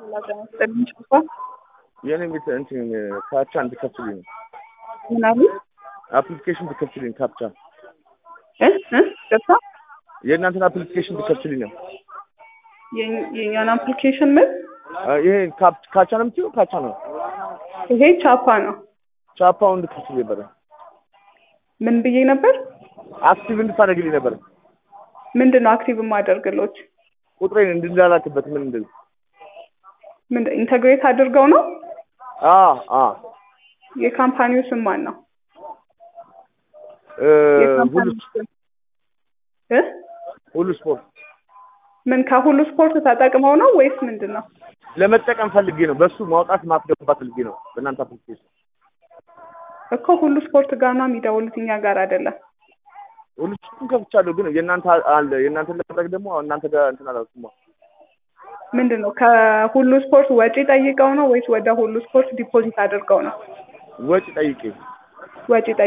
የኔ ቤት እንትን ካፕቻ እንድከፍትልኝ ነው። ምናምን አፕሊኬሽን እንድከፍትልኝ ካፕቻ እ እ ገብታ የእናንተን አፕሊኬሽን እንድከፍትልኝ ነው። የኝ- የእኛን አፕሊኬሽን ምን አ፣ ይሄ ካፕ- ካቻ ነው የምትይው? ካቻ ነው ይሄ ቻፓ ነው። ቻፓውን እንድከፍትልኝ ነበረ። ምን ብዬ ነበር? አክቲቭ እንድታደርግልኝ ነበረ። ምንድን ነው አክቲቭ የማደርግሎት? ቁጥሬን እንድላላክበት ምን እንደዚህ ምን ኢንተግሬት አድርገው ነው? አ አ የካምፓኒው ስም ማን ነው? እ፣ ሁሉ የካምፓኒው ስም እ ሁሉ ስፖርት ምን ከሁሉ ስፖርት ተጠቅመው ነው ወይስ ምንድን ነው? ለመጠቀም ፈልጌ ነው። በሱ ማውጣት ማስገባት ፈልጌ ነው። በእናንተ አፕሊኬሽን እኮ ሁሉ ስፖርት ጋር ነው የሚደውሉት፣ እኛ ጋር አይደለም። ሁሉ ስፖርቱን ከፍቻለሁ፣ ግን የእናንተ አለ የእናንተን ለማድረግ ደግሞ እናንተ ጋር እንትን አላልኩማ። ምንድን ነው ከሁሉ ስፖርት ወጪ ጠይቀው ነው ወይስ ወደ ሁሉ ስፖርት ዲፖዚት አድርገው ነው? ወጪ ጠይቄ ወጪ